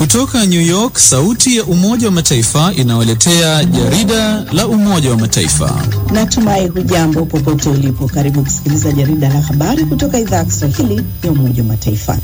Kutoka New York, sauti ya Umoja wa Mataifa inawaletea jarida la Umoja wa Mataifa. Natumai hujambo popote ulipo. Karibu kusikiliza jarida la habari kutoka idhaa ya Kiswahili ya Umoja wa Mataifa.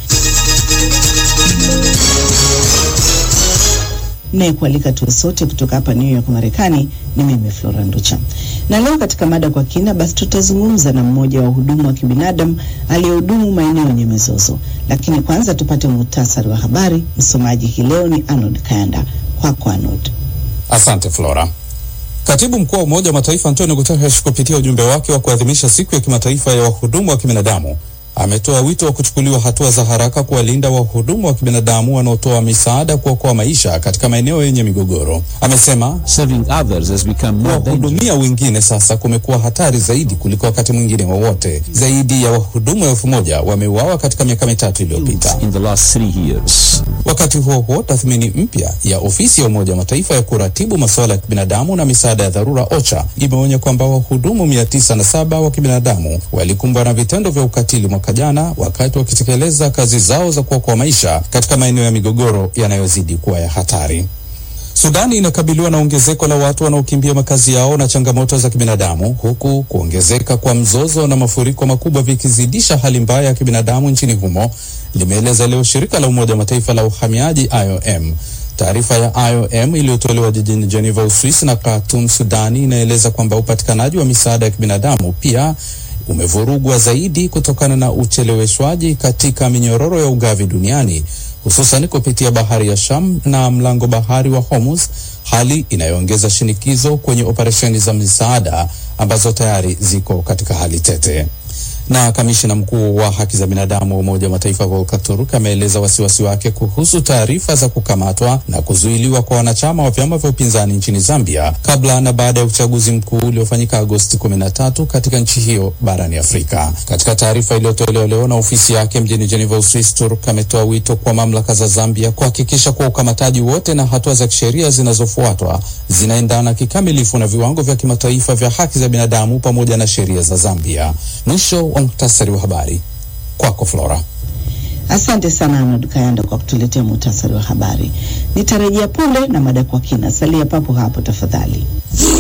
Naye kualika tuwe sote kutoka hapa New York Marekani ni mimi Flora Nducha, na leo katika mada kwa kina, basi tutazungumza na mmoja wa wahudumu wa kibinadamu aliyehudumu maeneo yenye mizozo. Lakini kwanza tupate muhtasari wa habari. Msomaji hii leo ni Arnold Kayanda. Kwako Arnold. Asante Flora. Katibu mkuu wa Umoja wa Mataifa Antonio Guterres kupitia ujumbe wake wa kuadhimisha siku ya kimataifa ya wahudumu wa kibinadamu ametoa wito wa kuchukuliwa hatua za haraka kuwalinda wahudumu wa kibinadamu wanaotoa misaada kuokoa maisha katika maeneo yenye migogoro. Amesema kuwahudumia wengine sasa kumekuwa hatari zaidi kuliko wakati mwingine wowote. Zaidi ya wahudumu elfu moja wameuawa katika miaka mitatu iliyopita. Wakati huo huo, tathmini mpya ya ofisi ya Umoja wa Mataifa ya kuratibu masuala ya kibinadamu na misaada ya dharura OCHA imeonya kwamba wahudumu mia tisa na saba wa kibinadamu walikumbwa na vitendo vya ukatili mwaka jana wakati wakitekeleza kazi zao za kuokoa maisha katika maeneo ya migogoro yanayozidi kuwa ya hatari. Sudani inakabiliwa na ongezeko la watu wanaokimbia makazi yao na changamoto za kibinadamu, huku kuongezeka kwa mzozo na mafuriko makubwa vikizidisha hali mbaya ya kibinadamu nchini humo, limeeleza leo shirika la Umoja wa Mataifa la uhamiaji IOM. Taarifa ya IOM iliyotolewa jijini Geneva, Uswisi na Khartoum, Sudani, inaeleza kwamba upatikanaji wa misaada ya kibinadamu pia umevurugwa zaidi kutokana na ucheleweshwaji katika minyororo ya ugavi duniani hususan kupitia bahari ya Sham na mlango bahari wa Hormuz, hali inayoongeza shinikizo kwenye operesheni za misaada ambazo tayari ziko katika hali tete. Na kamishina mkuu wa haki za binadamu wa Umoja wa Mataifa Volker Turk ameeleza wasiwasi wake kuhusu taarifa za kukamatwa na kuzuiliwa kwa wanachama wa vyama vya upinzani nchini Zambia kabla na baada ya uchaguzi mkuu uliofanyika Agosti 13 katika nchi hiyo barani Afrika. Katika taarifa iliyotolewa leo na ofisi yake mjini Geneva, Uswisi, Turk ametoa wito kwa mamlaka za Zambia kuhakikisha kuwa ukamataji wote na hatua za kisheria zinazofuatwa zinaendana kikamilifu na viwango vya kimataifa vya haki za binadamu pamoja na sheria za Zambia. Mwisho wa muhtasari wa habari. Kwako Flora. Asante sana Arnold Kayanda kwa kutuletea muhtasari wa habari. Nitarejea punde na mada kwa kina. Salia papo hapo tafadhali.